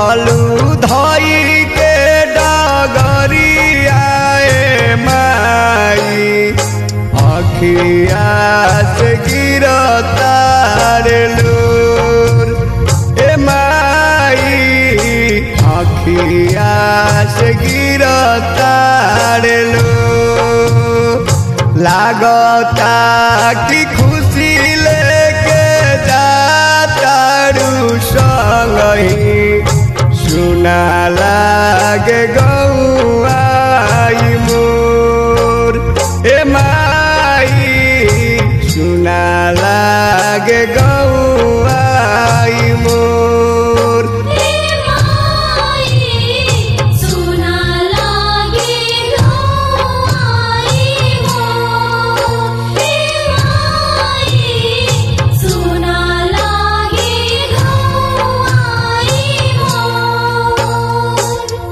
चललू धई के डगरियाए माई अखिया से गिरतार लोर ए माई अखिया से गिरतार लोर लागता कि खुशी लेके जातारू संगही सुना लागे गौआई मोर ए माई सुना लागे गौआई मोर हे माई सुना लागे गौआई मोर हे माई सुना लागे गौआई मोर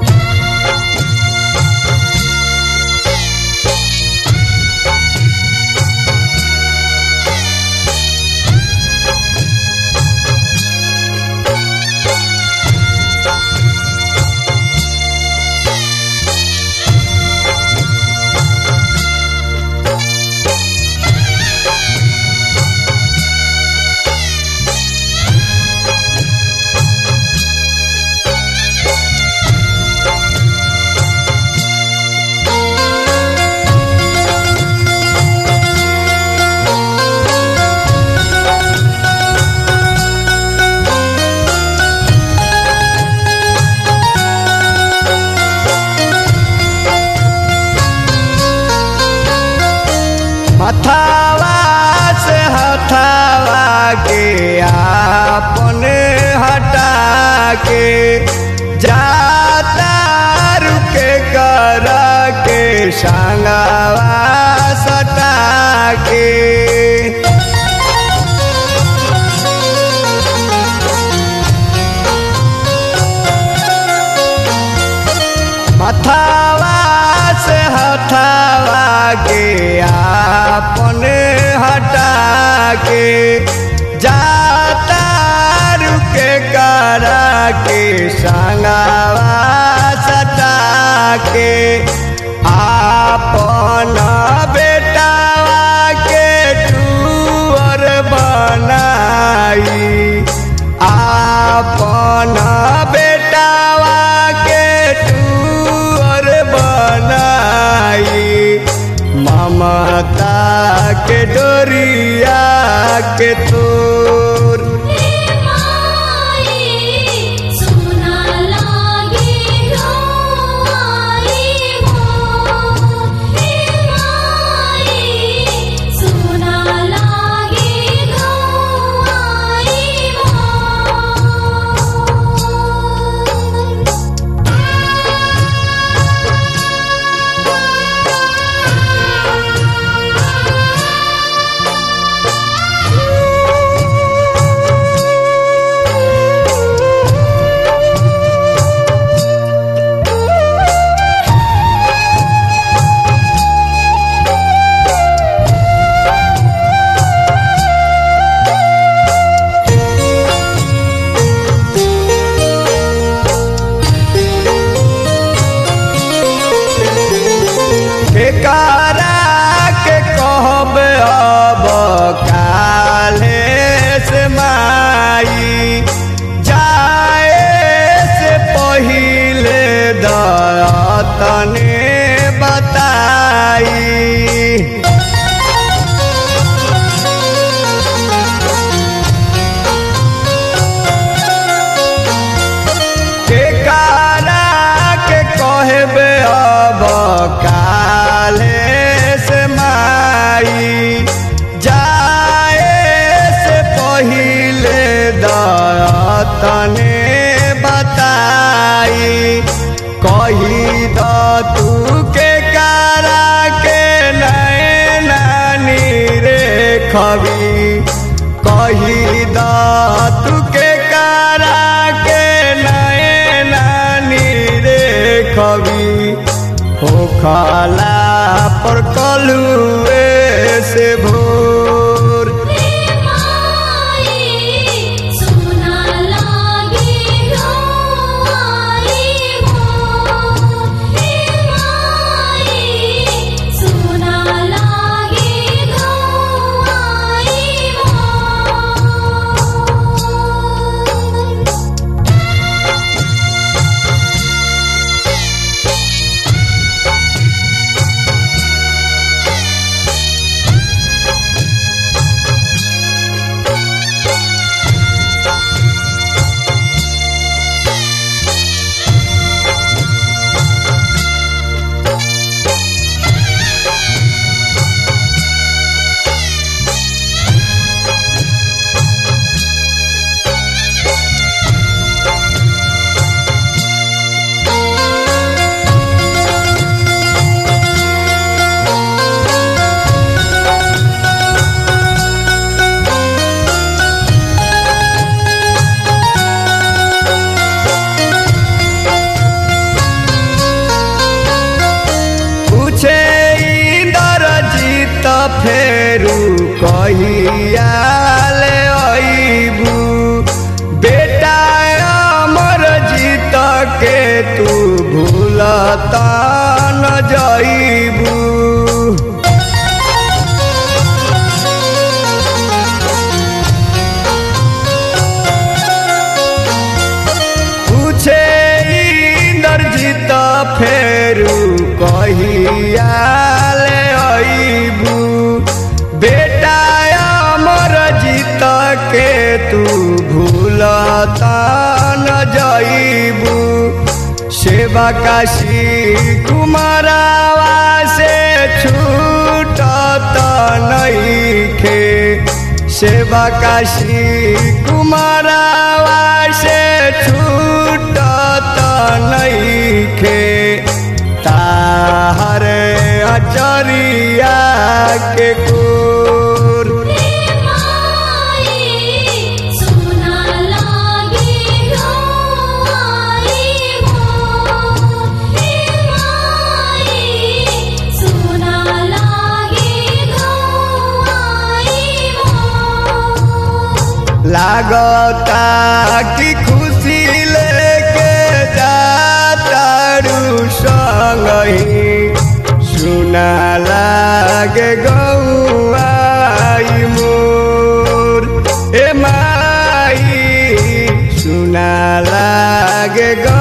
हथावा से हथावा के आपने हटा के जाता रुके कर के संगवा सटा के हथावा से हथावा के आपने हटा के जाता रुके करा के संगवा सटा के आपन बेटावा के टूअर बनाई आपन बेटावा के टूअर बनाई ममता के डोरिया के तोर हे माई सुना लागे गौआई मोर हे माई सुना लागे गौआई मोर केकारा के कहब अब काले से माई जाए से पहिले दतने बताई के कारा के कहबे अब काले से माई जाए से पहिले दतने बताई कही द तू के कारा के नए नानी रे खबी कही द तू के कारा के नए नानी रे खबी हो खाला पर कलुए से भोर हे माई सुना लागे गौआई कहिया ले अइबू बेटा अमर जीत के तू भूलता न जइबू पूछे इंद्रजीत फेरू कहिया ले अइबू बेटा अमर जीत के तू भूलता न जइबू सेवा काशी कुमारावा से छूटत नइखे सेवा काशी कुमारावा से छूटत नइखे ताहर अचरिया के कोर माई सुना लागे गौआई मोर हे माई सुना लागे गौआई मोर लागता कि खुशी लेके जातारू संगही सुना लागे गौआई मोर ए माई सुना लागे गौ